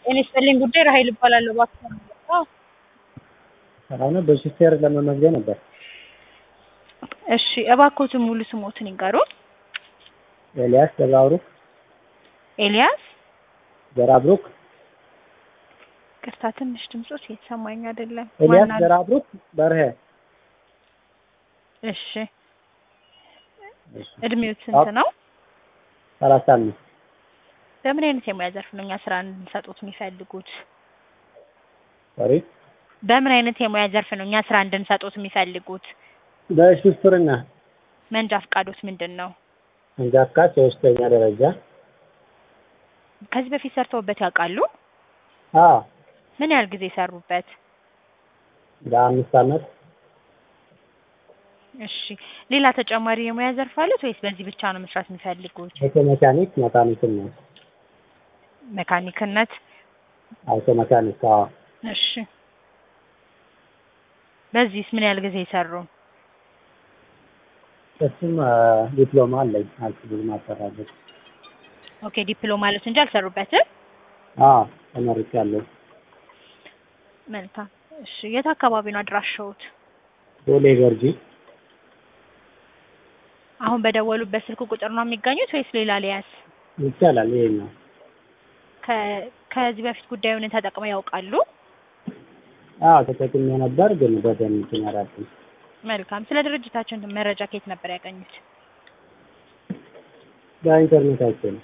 ጤና ይስጥልኝ ጉዳይ ራሔል እባላለሁ። እባክዎ አዎ ሰላም ነው። በሹፌር ለመመዝገብ ነበር። እሺ እባክዎትን ሙሉ ስሞትን ይንገሩን? ኤልያስ ገብረአብሩክ ኤልያስ ገብረአብሩክ ቅርታ ትንሽ ድምጾት እየተሰማኝ አይደለም። ኤልያስ ማን አሉ? ገብረአብሩክ በርሄ እሺ እድሜዎት ስንት ነው? ሰላሳ አምስት በምን አይነት የሙያ ዘርፍ ነው እኛ ስራ እንድንሰጡት የሚፈልጉት? ሶሪ በምን አይነት የሙያ ዘርፍ ነው እኛ ስራ እንድንሰጡት የሚፈልጉት? በሹፍርና መንጃ ፈቃዶት ምንድን ነው? መንጃ ፈቃድ ሶስተኛ ደረጃ ከዚህ በፊት ሰርተውበት ያውቃሉ? አዎ ምን ያህል ጊዜ ሰሩበት? ለአምስት አመት እሺ ሌላ ተጨማሪ የሙያ ዘርፍ አሉት ወይስ በዚህ ብቻ ነው መስራት የሚፈልጉት? አውቶ ሜካኒክ መካኒክም ነው። መካኒክነት? አውቶ ሜካኒክ አዎ እሺ በዚህስ ምን ያህል ጊዜ ሰሩ? እሱም ዲፕሎማ አለኝ አልችልም አሰራበት ኦኬ ዲፕሎማ አሉት እንጂ አልሰሩበትም? አዎ ተመርቄያለሁ። መልካም እሺ የት አካባቢ ነው አድራሻዎት? ቦሌ ገርጂ አሁን በደወሉበት ስልክ ቁጥር ነው የሚገኙት ወይስ ሌላ ሊያዝ? ይቻላል። ይሄ ነው ከ- ከዚህ በፊት ጉዳዩን ተጠቅመው ያውቃሉ? አዎ ተጠቅሜ ነበር፣ ግን በደንብ እንትን አላልኩም። መልካም ስለ ድርጅታችን መረጃ ከየት ነበር ያገኙት? በኢንተርኔት አይቼ ነው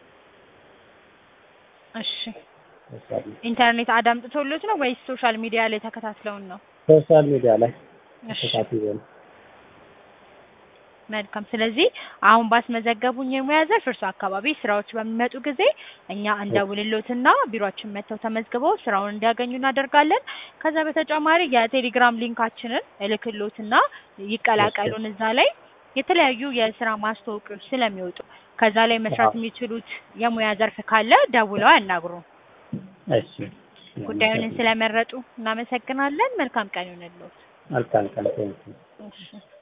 እሺ ወሳለሁ። ኢንተርኔት አዳምጥቶሎት ነው ወይስ ሶሻል ሚዲያ ላይ ተከታትለውን ነው? ሶሻል ሚዲያ ላይ እሺ ተከታትዬ ነው። መልካም ስለዚህ አሁን ባስመዘገቡኝ የሙያ ዘርፍ እርሱ አካባቢ ስራዎች በሚመጡ ጊዜ እኛ እንደውልሎትና ቢሮአችን መጥተው ተመዝግበው ስራውን እንዲያገኙ እናደርጋለን። ከዛ በተጨማሪ የቴሌግራም ሊንካችንን እልክሎትና ይቀላቀሉን። እዛ ላይ የተለያዩ የስራ ማስታወቂያዎች ስለሚወጡ ከዛ ላይ መስራት የሚችሉት የሙያ ዘርፍ ካለ ደውለው ያናግሩ። እሺ ጉዳዩን ስለመረጡ እናመሰግናለን። መልካም ቀን ይሁንልዎት። መልካም ቀን ቴንኪው። እሺ